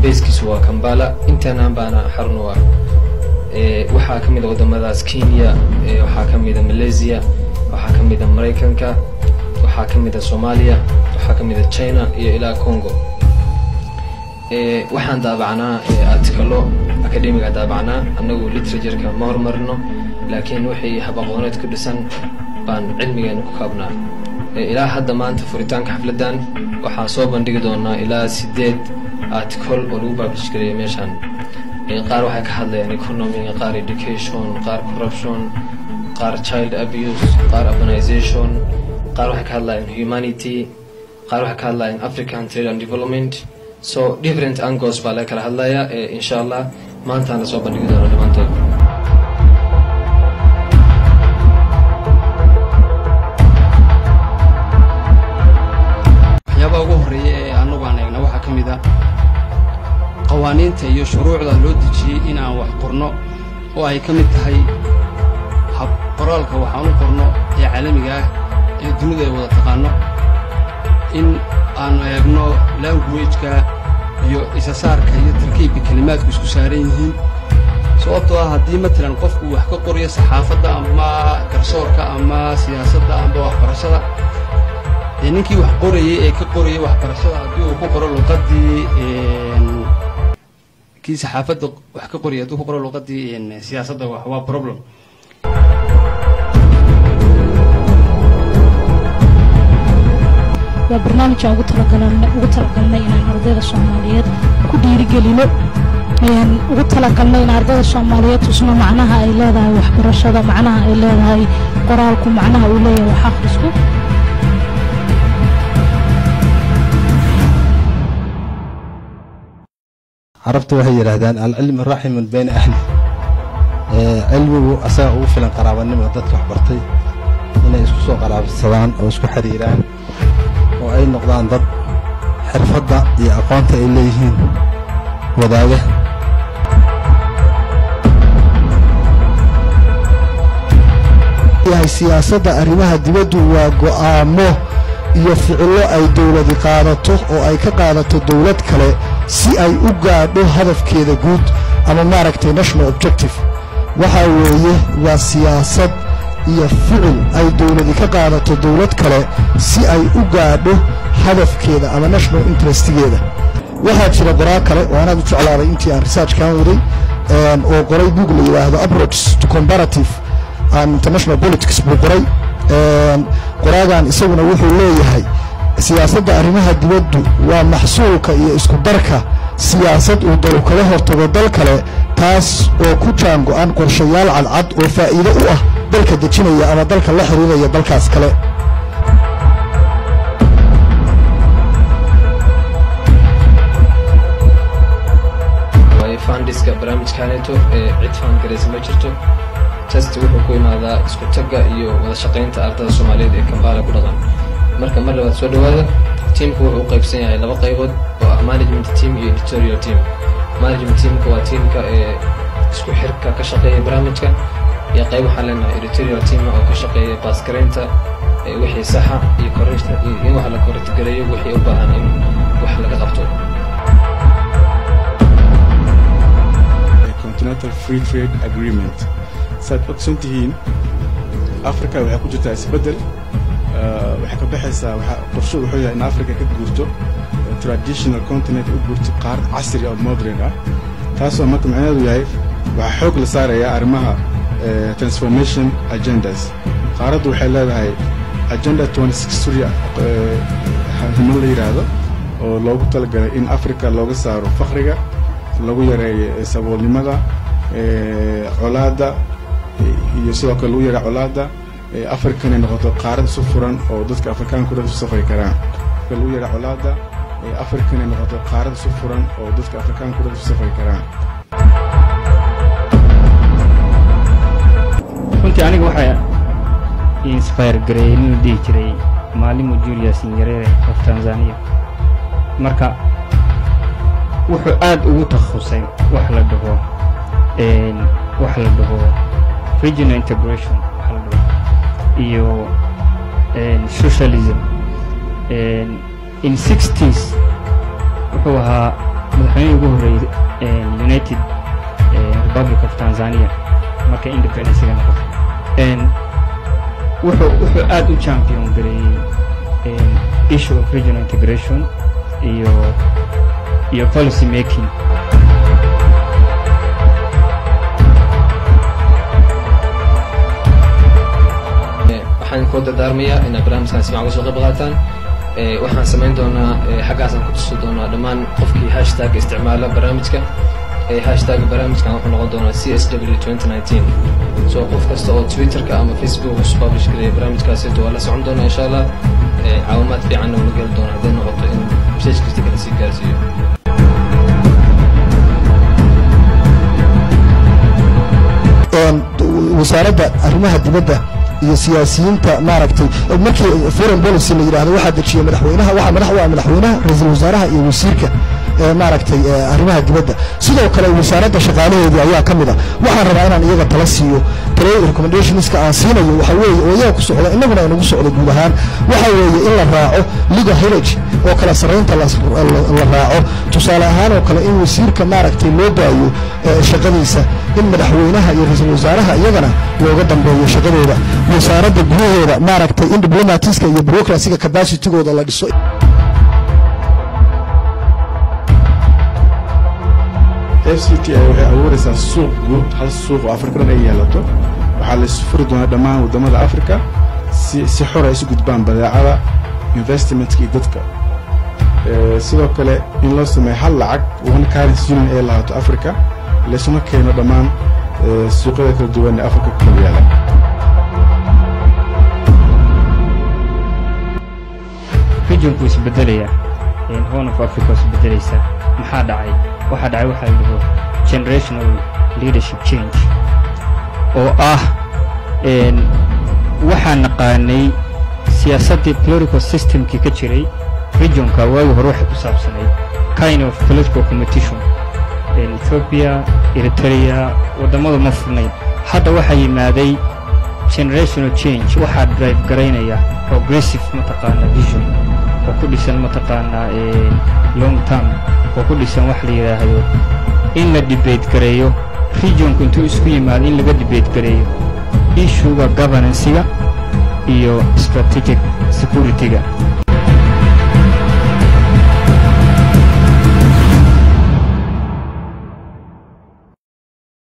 baskiisu waa kambala intaanaan baana xarun u ah waxaa ka mid a waddamadaas kenya waxaa ka mid a malaysia waxaa ka mid a maraykanka waxaa ka mid a soomaaliya waxaa ka mid a china iyo ilaa congo waxaan daabacnaa artikalo academiga daabacnaa annagu literatureka ma horumarino laakiin wixii habaqooneed ku dhisan baan cilmigeena ku kaabnaa ilaa hadda maanta furitaanka xafladdan waxaan soo bandhigi doonaa ilaa sideed article oo lagu baabish gareeya meeshaan qaar waxay ka hadlayaan economy qaar education qaar corruption qaar child abuse qaar urbanization qaar waxay ka hadlayaan humanity qaar waxay ka hadlayaan african trade and development so different angles baa laga kala hadlaya insha allah maantaan lasoo bandhigi doona dhammaantood waxyaabaha ugu horreeya ee annagu aan eegna waxaa ka mid ah qawaaniinta iyo shuruucda loo dejiyey in aan wax qorno oo ay ka mid tahay hab qoraalka waxaan u qorno ee caalamiga ah ee dunida ay wada taqaanno in aanu eegno languageka iyo isasaarka iyo tarkiibka kelimaadku isku saaran yihiin sababtoo ah haddii matalan qofku wax ka qorayo saxaafadda ama garsoorka ama siyaasadda amba waxbarashada dee ninkii wax qorayey ee ka qorayay waxbarashada haddii uu ku qoro luqaddii kii saxaafadda wax ka qorayay hadduu ku qoro luqaddii siyaasadda wax waa problem waa barnaamij aan ugu talagalnay ugu talagalnay inaan ardayda soomaaliyeed ku dhiirigelino ayaan ugu talagalnay in ardayda soomaaliyeed tusno macnaha ay leedahay waxbarashada macnaha ay leedahay qoraalku macnaha uu leeyahay wax akhrisku carabtu waxay yidhaahdaan alcilmu raximun bayna ahli cilmigu asaga ugu filan qaraabanimo dadka wax bartay inay isku soo qaraabsadaan oo isku xiriiraan oo ay noqdaan dad xirfadda iyo aqoonta ay leeyihiin wadaaga yahay siyaasadda arrimaha dibaddu waa go'aamo iyo ficillo ay dowladi qaadato oo ay ka qaadato dowlad kale si ay u gaadho hadafkeeda guud ama maaragtay national objective waxaa weeye waa siyaasad iyo ficil ay dowladi ka qaadato dowlad kale si ay u gaadho hadafkeeda ama national interestigeeda waxaa jira qoraa kale oo anaad u jeclaaday intii aan researchkan waday oo qoray bug la yidhaahdo approach to comparative and international politics buu qoray qoraagan isaguna wuxuu leeyahay siyaasadda arrimaha dibaddu waa maxsuulka iyo isku darka siyaasad uu dalu kaga hortago dal kale taas oo ku jaan go'an qorshayaal cadcad oo faa'iido u ah dalka dejinaya ama dalka la xiriiraya dalkaas kale fandiska barnaamijkaaneeto ee cid faangaraysa ma jirto test wuxuu ku imaadaa isku tagga iyo wada shaqaynta ardada soomaaliyeed ee kambala ku dhaqan marka mar labaad soo dhowaada tiimku wuxuu u qaybsan yahay laba qaybood oo ah management team iyo editorial team management teamka waa tiimka ee isku xirka ka shaqeeya barnaamijka iyo qayb waxaan leenahay editorial team oo ka shaqeeya baasgaraynta wixii saxa iyo korreysta iyo in wax la korrigtgareeyo wixii u baahan in wax laga qabto continental free trade agreement saad ogsan tihiin africa waxay ku jirtaa isbeddel waxay ka baxaysaa qorsho wuxuu yahay in africa ka guurto traditional continent u guurto qaar casri oo modern ah taasoo marka macnaheedu yahay waxaa xoog la saarayaa arrimaha transformation agendas qaaraddu waxay leedahay agenda suria himo la yidhaahdo oo loogu talagalay in africa looga saaro fakriga lagu yareeyo saboolnimada colaadda iyo sidoo kale lagu yareeyo colaadda africa inay noqoto qaarad isu furan oo dadka afrikaanka dhan isu safri karaan lagu yareeyo colaadda africa inay noqoto qaarad isu furan oo dadka afrikaanka dhan isu safri karaan runtii aniga waxaa inspire gareeyey nin la dhihi jiray maalimu julius nyerere of tanzania marka wuxuu aad ugu takhasusay wax la dhaho wax la dhaho regional integration wax la dhaho iyo socialism in sixties wuxuu ahaa madaxweynihii ugu horreeyey een, united een, republic of tanzania markay independencega noqotay Een, wuxuu wuxuu aad u champion gareeyey een, issue of regional integration iyo iyo policy making Eh, waxaan kuu dardaarmayaa inaad barnaamijkan si fiican uga soo qayb qaataan Eh, waxaan samayn doonaa eh, xaggaasaan ku tusi doonaa dhammaan qofkii hashtag isticmaala barnaamijka Eh, hashtag barnaamijkan wuxuu noqon doonaa c s w 2019 so qof kasta oo twitterka ama facebook us publish gareeya barnaamijkaasito waa la socon doonaa insha allah Eh, caawimaad fiicanna ula geli doona hadday noqoto in message kasta kala sii gaarsiiyo een, wasaaradda arrimaha dibadda iyo siyaasiyiinta maaragtay markii foreign policy la yidhaahdo waxaa dejiya madaxweynaha waxaa madax u ah madaxweynaha ra-iisul wasaaraha iyo wasiirka ee maaragtay ee arrimaha dibadda sidoo kale wasaaradda shaqaalaheedii ayaa ka mid a waxaan rabaa inaan iyaga tala siiyo talo recommendationska aan siinayo waxa weeye oo iyaga ku socda innaguna aynagu socdo guud ahaan waxa weeye in la raaco legal heritage oo kala sarraynta la la raaco tusaale ahaan oo kale in wasiirka maaragtay loo daayo ee shaqadiisa in madaxweynaha iyo ra-iisul wasaaraha iyagana looga dambeeyo shaqadooda wasaaradda gudaheeda maaragtay in diplomatiska iyo bureaucracyga capacitigooda la dhiso f c t i waxay abuuraysaa suuq guud hal suuq oo afrika dhan ay yeelato waxaa la isfuri doonaa dhammaan waddamada afrika si si xor ay isu gudbaan badeecada investmentka iyo dadka Eh, sidoo kale in loo sameeyo hal lacag one currency union ay lahaato africa laysuna keeno dhammaan eh, suuqyada kala duwan ee afrika ku kala yaala regionku isbedelayaa een, horn of africa isbedelaysaa maxaa dhacay waxaa dhacay waxaa la dhaho generational leadership change oo ah een, waxaan naqaanay siyaasaddii political systemkii ka jiray regionka waagi hore waxay ku saabsanayd kind of political competition een, ethiopia eritrea waddamadu ma furnayn hadda waxaa yimaaday generational change waxaa drive garaynaya progressive mataqaana vision oo ku dhisan mataqaanaa ee, long term oo ku dhisan wax la yidhaahdo in la debate gareeyo regionku intuu isku yimaado in laga debate gareeyo issuega governancega iyo strategic securityga